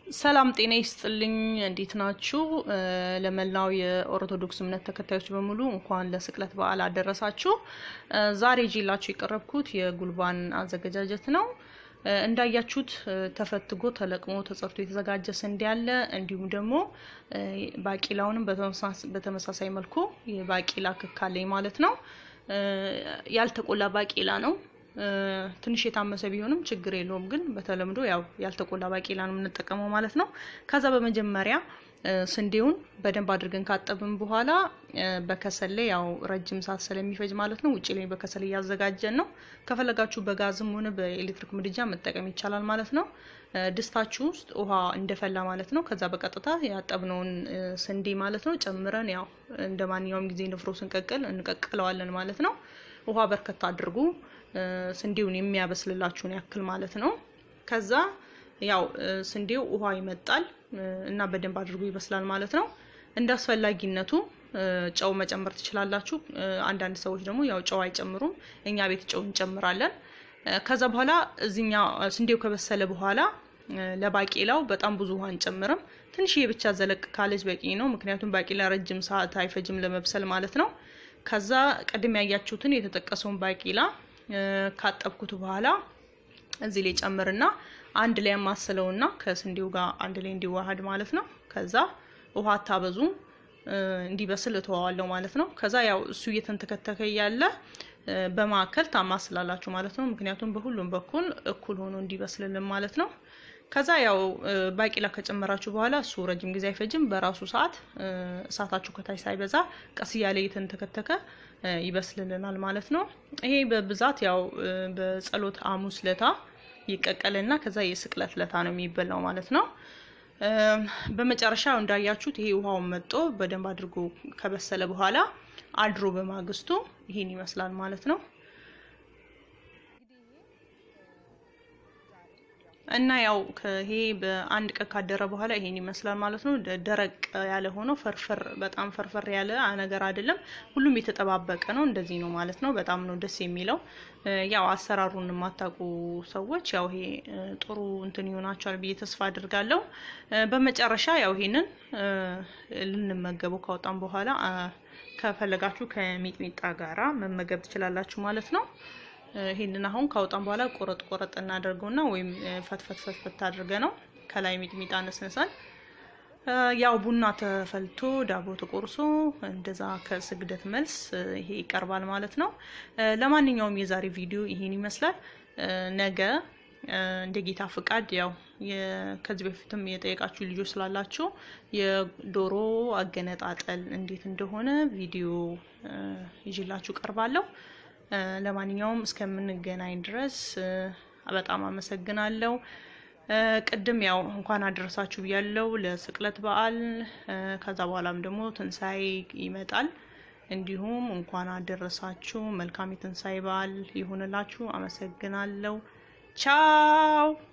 ሰላም ጤና ይስጥልኝ። እንዴት ናችሁ? ለመላው የኦርቶዶክስ እምነት ተከታዮች በሙሉ እንኳን ለስቅለት በዓል አደረሳችሁ። ዛሬ ይዤላችሁ የቀረብኩት የጉልባን አዘገጃጀት ነው። እንዳያችሁት ተፈትጎ ተለቅሞ ተጸርቶ የተዘጋጀ ስንዴ አለ። እንዲሁም ደግሞ ባቂላውንም በተመሳሳይ መልኩ የባቂላ ክክ አለኝ ማለት ነው። ያልተቆላ ባቂላ ነው። ትንሽ የታመሰ ቢሆንም ችግር የለውም። ግን በተለምዶ ያው ያልተቆላ ባቄላ ነው የምንጠቀመው ማለት ነው። ከዛ በመጀመሪያ ስንዴውን በደንብ አድርገን ካጠብን በኋላ በከሰል ላይ ያው ረጅም ሰዓት ስለሚፈጅ ማለት ነው ውጭ ላይ በከሰል እያዘጋጀን ነው። ከፈለጋችሁ በጋዝም ሆነ በኤሌክትሪክ ምድጃ መጠቀም ይቻላል ማለት ነው። ድስታችሁ ውስጥ ውሃ እንደፈላ ማለት ነው። ከዛ በቀጥታ ያጠብነውን ስንዴ ማለት ነው ጨምረን ያው እንደ ማንኛውም ጊዜ ንፍሮ ስንቀቅል እንቀቅለዋለን ማለት ነው። ውሃ በርከት አድርጉ ስንዴውን የሚያበስልላችሁን ያክል ማለት ነው። ከዛ ያው ስንዴው ውሃ ይመጣል እና በደንብ አድርጎ ይበስላል ማለት ነው። እንደ አስፈላጊነቱ ጨው መጨመር ትችላላችሁ። አንዳንድ ሰዎች ደግሞ ያው ጨው አይጨምሩም። እኛ ቤት ጨው እንጨምራለን። ከዛ በኋላ እዚኛ ስንዴው ከበሰለ በኋላ ለባቄላው በጣም ብዙ ውሃ አንጨምርም። ትንሽዬ ብቻ ዘለቅ ካለች በቂ ነው። ምክንያቱም ባቄላ ረጅም ሰዓት አይፈጅም ለመብሰል ማለት ነው። ከዛ ቀድም ያያችሁትን የተጠቀሰውን ባቄላ ካጠብኩት በኋላ እዚህ ላይ ጨምርና አንድ ላይ ያማስለውና ከስንዴው ጋር አንድ ላይ እንዲዋሃድ ማለት ነው። ከዛ ውሃ አታበዙ እንዲበስል እተዋዋለሁ ማለት ነው። ከዛ ያው እሱ እየተንተከተከ እያለ በማዕከል ታማስላላችሁ ማለት ነው። ምክንያቱም በሁሉም በኩል እኩል ሆኖ እንዲበስልልን ማለት ነው። ከዛ ያው ባቂላ ከጨመራችሁ በኋላ እሱ ረጅም ጊዜ አይፈጅም። በራሱ ሰዓት እሳታችሁ ከታች ሳይበዛ ቀስ እያለ እየተንተከተከ ይበስልልናል ማለት ነው። ይሄ በብዛት ያው በጸሎት ሐሙስ ለታ ይቀቀልና ከዛ የስቅለት ለታ ነው የሚበላው ማለት ነው። በመጨረሻ እንዳያችሁት ይሄ ውሃውን መጦ በደንብ አድርጎ ከበሰለ በኋላ አድሮ በማግስቱ ይሄን ይመስላል ማለት ነው። እና ያው ይሄ በአንድ ቀን ካደረ በኋላ ይሄን ይመስላል ማለት ነው። ደረቅ ያለ ሆኖ ፈርፈር በጣም ፈርፈር ያለ ነገር አይደለም። ሁሉም የተጠባበቀ ነው። እንደዚህ ነው ማለት ነው። በጣም ነው ደስ የሚለው። ያው አሰራሩን የማታውቁ ሰዎች ያው ይሄ ጥሩ እንትን ይሆናቸዋል ብዬ ተስፋ አድርጋለሁ። በመጨረሻ ያው ይሄንን ልንመገበው ካወጣን በኋላ ከፈለጋችሁ ከሚጥሚጣ ጋራ መመገብ ትችላላችሁ ማለት ነው። ይሄንን አሁን ካወጣን በኋላ ቆረጥ ቆረጥ እናደርገውና ወይም ፈትፈት ፈትፈት አድርገ ነው ከላይ ሚጥሚጣ ነስንሰን ያው ቡና ተፈልቶ ዳቦ ተቆርሶ እንደዛ ከስግደት መልስ ይሄ ይቀርባል ማለት ነው። ለማንኛውም የዛሬ ቪዲዮ ይሄን ይመስላል። ነገ እንደ ጌታ ፍቃድ ያው ከዚህ በፊትም የጠየቃችሁ ልጆች ስላላችሁ የዶሮ አገነጣጠል እንዴት እንደሆነ ቪዲዮ ይዤላችሁ ቀርባለሁ። ለማንኛውም እስከምንገናኝ ድረስ በጣም አመሰግናለሁ። ቅድም ያው እንኳን አደረሳችሁ ብያለሁ ለስቅለት በዓል። ከዛ በኋላም ደግሞ ትንሣኤ ይመጣል። እንዲሁም እንኳን አደረሳችሁ። መልካም የትንሣኤ በዓል ይሁንላችሁ። አመሰግናለሁ። ቻው